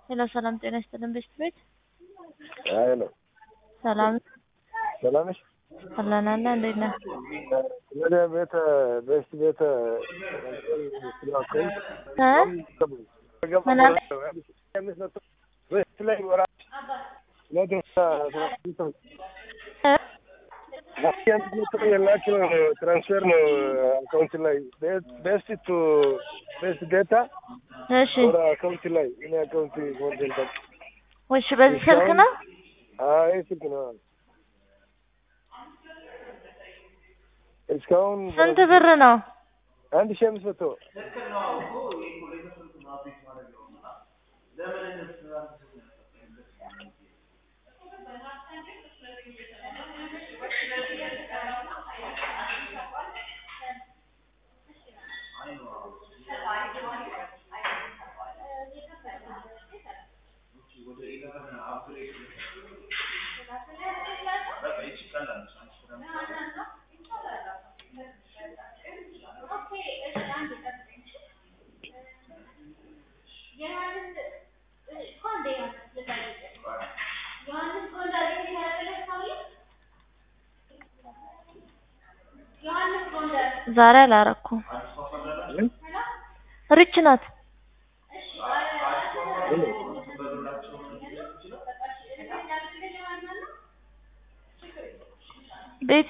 ሄሎ ሰላም ጤና ይስጥልን ቤት ቤት ሄሎ ሰላም ሰላም ነሽ? አለን አለ እንዴት ነህ? ወደ ቤተ ቤት ቤተ ስላከኝ እ ምን አለ? ቤት ላይ ወራ ለደስታ እ የላቸው ትራንስፈር ነው አካውንት ላይ ቤስት ቱ ቤስት ዴታ እሺ ወደ አካውንት ላይ እኔ አካውንት ወንጀል እሺ በዚህ ስልክ ነው አይ ስልክ ነው እስካሁን ስንት ብር ነው? አንድ ሺህ አምስት መቶ ዛሬ አላረኩም። ሪች ናት። ቤት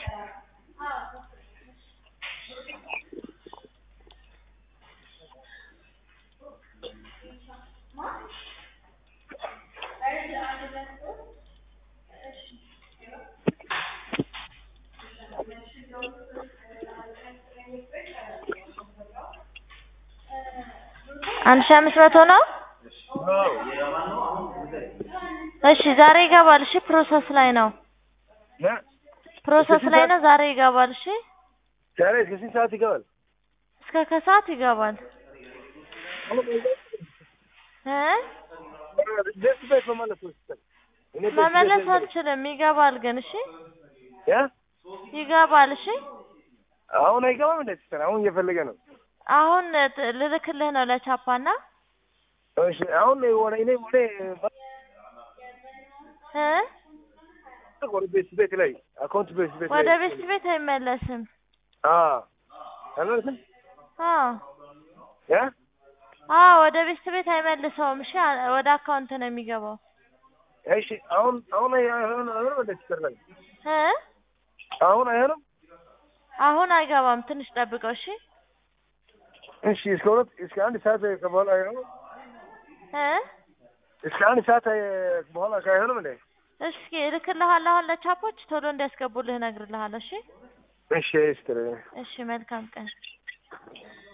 አንድ ሺህ አምስት መቶ ነው። እሺ ዛሬ ይገባል። እሺ ፕሮሰስ ላይ ነው። ፕሮሰስ ላይ ነው። ዛሬ ይገባል። እሺ ዛሬ እስከ ስንት ሰዓት ይገባል? እስከ ከሰዓት ይገባል። እ ደስ ቤት መመለስ ወስደን እኔ ደስ ቤት መመለስ ነኝ። አልችልም። ይገባል ግን እሺ ያ ይገባል። እሺ አሁን አይገባም እንዴ? ሲስተር አሁን እየፈለገ ነው። አሁን ት- ልልክልህ ነው ለቻፓና እሺ አሁን ወደ እኔ ወደ እ ወደ ቤት ቤት ላይ አካውንት ቤት ቤት ወደ ላይ ቤት ቤት አይመለስም። አ አልመለስም አዎ ያ አዎ ወደ ቤት ቤት አይመልሰውም። እሺ አ- ወደ አካውንት ነው የሚገባው። እሺ አሁን አሁን አይሆን አይሆን ወደ ሲስተር ላይ እ አሁን አይሆንም። አሁን አይገባም። ትንሽ ጠብቀው። እሺ እሺ እስከ ሁለት እስከ አንድ ሰዓት ከበኋላ አይሆንም። እ እስከ አንድ ሰዓት በኋላ አይሆንም እንዴ? እስኪ እልክልሃለሁ አሁን ለቻፖች ቶሎ እንዲያስገቡልህ እነግርልሃለሁ። እሺ እሺ ሲስተር እሺ መልካም ቀን።